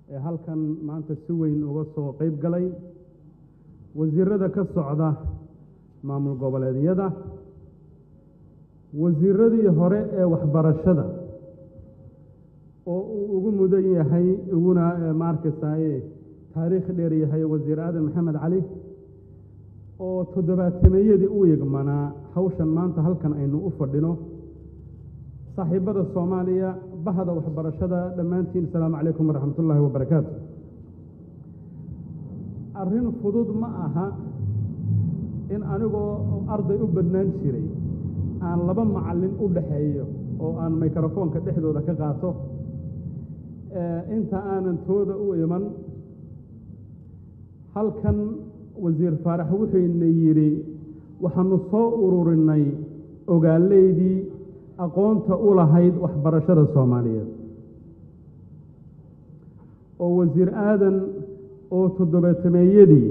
ee halkan maanta si weyn uga soo qeyb galay wasiirada ka socda maamul goboleedyada wasiiradii hore ee waxbarashada oo uu ugu mudan yahay uguna maarkaysaye taariikh dheer yahay wasiir aadan maxamed cali oo toddobaatameyadii u igmanaa hawshan maanta halkan aynu u fadhino saaxiibada soomaaliya bahda waxbarashada dhammaantiin asalaamu calaykum waraxmat ullaahi wabarakaatu arrin fudud ma aha in anigoo arday u badnaan jiray aan laba macallin u dhaxeeyo oo aan mikrofoonka dhexdooda ka qaato inta aanan tooda u iman halkan wasiir faarax wuxuuna yidhi waxaanu soo ururinay ogaaleydii aqoonta u lahayd waxbarashada soomaaliyeed oo wasiir aadan oo toddobaatameeyadii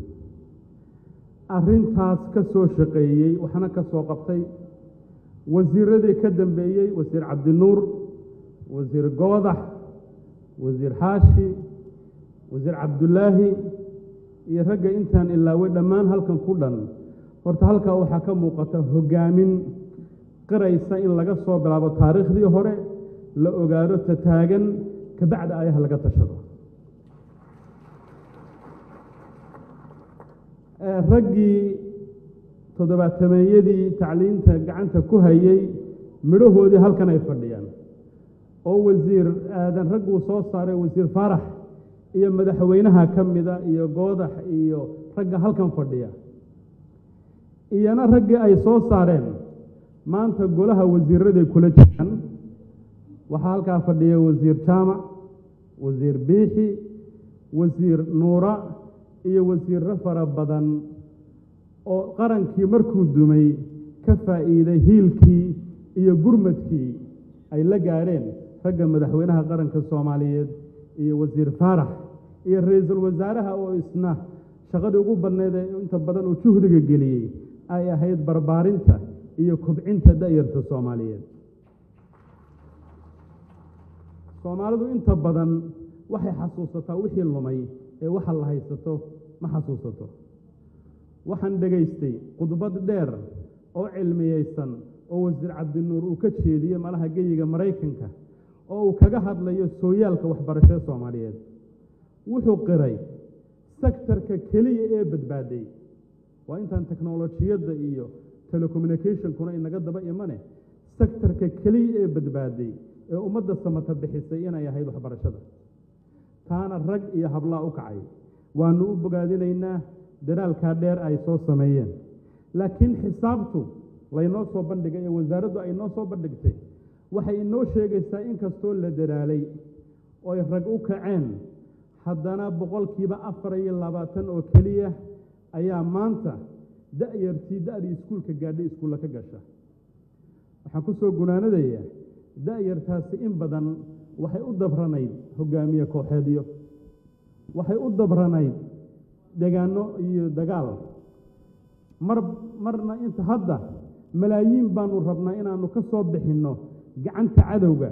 arrintaas ka soo shaqeeyey waxna ka soo qabtay wasiiradii ka dambeeyey wasiir cabdinuur wasiir goodax wasiir xaashi wasiir cabdulaahi iyo ragga intaan ilaaway dhammaan halkan ku dhan horta halkaa waxaa ka muuqata hoggaamin qiraysa in laga soo bilaabo taariikhdii hore la ogaado tataagan kabacda ayaha laga tashado raggii toddobaatameeyadii tacliinta gacanta ku hayey midhahoodii halkan ay fadhiyaan oo wasiir aadan ragguu soo saaray wasiir faarax iyo madaxweynaha ka mida iyo goodax iyo ragga halkan fadhiya iyana raggii ay soo saareen maanta golaha wasiiraday kula jiraan waxaa halkaa fadhiya wasiir jaamac wasiir biixi wasiir nuura iyo wasiirro fara badan oo qarankii markuu dumay ka faa'iiday hiilkii iyo gurmadkii ay la gaadheen ragga madaxweynaha qaranka soomaaliyeed iyo wasiir faarax iyo ra-iisul wasaaraha oo isna shaqadii ugu badneyd ee inta badan uu juhdiga geliyey ay ahayd barbaarinta iyo kobcinta da'yarta soomaaliyeed soomaalidu inta badan waxay xasuusataa wixii lumay ee waxa la haysato ma xasuusato waxaan dhegaystay khudbad dheer oo cilmiyeysan oo wasiir cabdinuur uu ka jeediyey malaha geyiga maraykanka oo uu kaga hadlayo sooyaalka waxbarashada soomaaliyeed wuxuu qiray sektarka keliya ee badbaaday waa intaan teknolojiyadda iyo telecommunicationkuna inaga daba imane sektarka keliya ee badbaaday ee ummadda samata bixisay inay ahayd waxbarashada taana rag iyo hablaa u kacay waanu u bogaadinaynaa dadaalkaa dheer ay soo sameeyeen laakiin xisaabtu laynoo soo bandhigay ee wasaaraddu ay noo soo bandhigtay waxay inoo sheegaysaa in kastoo la dadaalay oo ay rag u kaceen haddana boqolkiiba afar iyo labaatan oo keliya ayaa maanta da'yartii da'dii iskuulka gaadhay iskuulla ka gasha waxaan ku soo gunaanadayaa da'yartaasi in badan waxay u dabranayd hogaamiye kooxeedyo waxay u dabranayd degaano iyo dagaal mar marna inta hadda malaayiin baanu rabnaa inaanu ka soo bixinno gacanta cadowga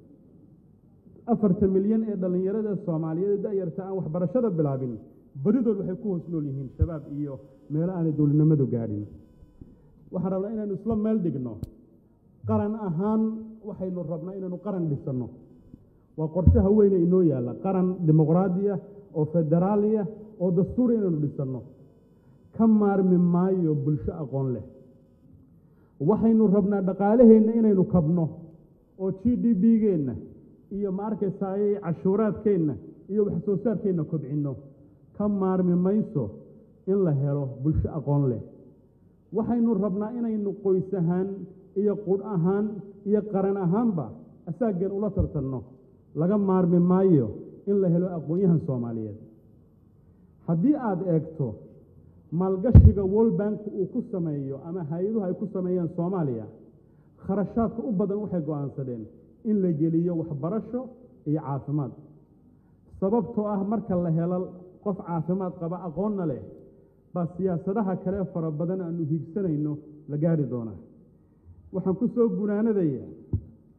afartan milyan ee dhallinyarada soomaaliyeed da'yarta aan waxbarashada bilaabin badidood waxay ku hoos nool yihiin shabaab iyo meelo aanay dowladnimadu gaadhin waxaan rabnaa inaynu isla meel dhigno qaran ahaan waxaynu rabnaa inaynu qaran dhisanno waa qorshaha weyne inoo yaalla qaran dimuqraadiya oo federaaliya oo dastuur inaynu dhisanno ka maarmi maayo bulsho aqoon leh waxaynu rabnaa dhaqaalaheenna inaynu kabno oo g d b-geenna iyo ma arkaysaay cashuuraadkeenna iyo wax soo saarkeenna kobcinno ka maarmi mayso in la helo bulsho aqoon leh waxaynu rabnaa inaynu qoys ahaan iyo qudh ahaan iyo qaran ahaanba asaageen ula tartanno laga maarmi maayo in la helo aqoon-yahan soomaaliyeed haddii aada eegto maalgashiga world bank uu ku sameeyo ama hay-aduhu ay ku sameeyeen soomaaliya kharashaadka u badan waxay go-aansadeen in la geliyo waxbarasho iyo caafimaad sababtoo ah marka la helo qof caafimaad qaba aqoonna leh baa siyaasadaha kale fara badan aanu hiigsanayno la gaari doonaa waxaan ku soo gunaanadayaa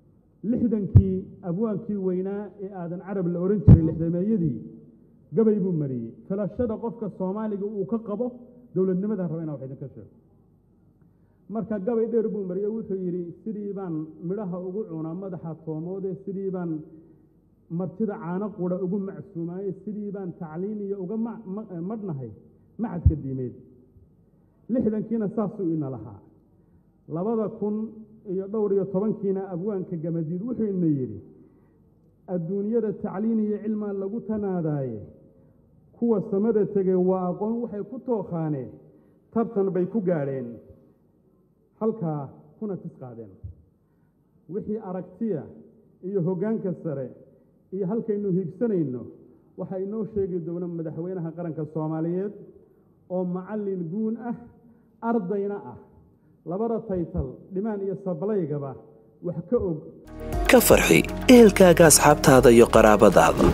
lixdankii abwaankii weynaa ee aadan carab la odhan jiray lixdameeyadii gabay buu mariyey filashada qofka soomaaliga uu ka qabo dowladnimada raba inaa wax idinka sheego marka gabay dheer buu mariyo wuxuu yidhi sidii baan midhaha ugu cunaa madaxa toomoode sidii baan martida caano qura ugu macsuumaaye sidii baan tacliin iyo uga madhnahay macadka diimeed lixdankiina saasuu ina lahaa labada kun iyo dhowr iyo tobankiina abwaanka gamadiid wuxuu ina yidhi adduunyada tacliin iyo cilmaa lagu tanaadaaye kuwa samada tegey waa aqoon waxay ku tookhaaneen tartan bay ku gaadheen halkaa kuna tis qaadeen wixii aragtiya iyo hoggaanka sare iyo halkaynu hiigsanayno waxaa inoo sheegi doona madaxweynaha qaranka soomaaliyeed oo macallin guun ah ardayna ah labada taytal dhimaan iyo sablaygaba wax ka og ka farxi ehelkaaga asxaabtaada iyo qaraabadaada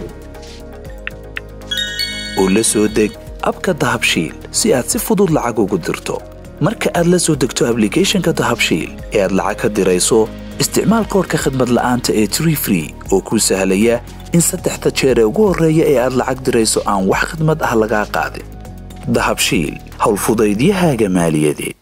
oo la soo deg abka dahabshiil si aad si fudud lacag ugu dirto marka aad la soo degto ablicathonka dahabshiil ee aad lacag ka dirayso isticmaal koorka khadmad la'aanta ee tree free oo kuu sahlaya in saddexda jeer ee ugu horreeya ee aad lacag dirayso aan wax khidmad ah lagaa qaadin dahabshiil howlfudaydiyahaaga maaliyadeed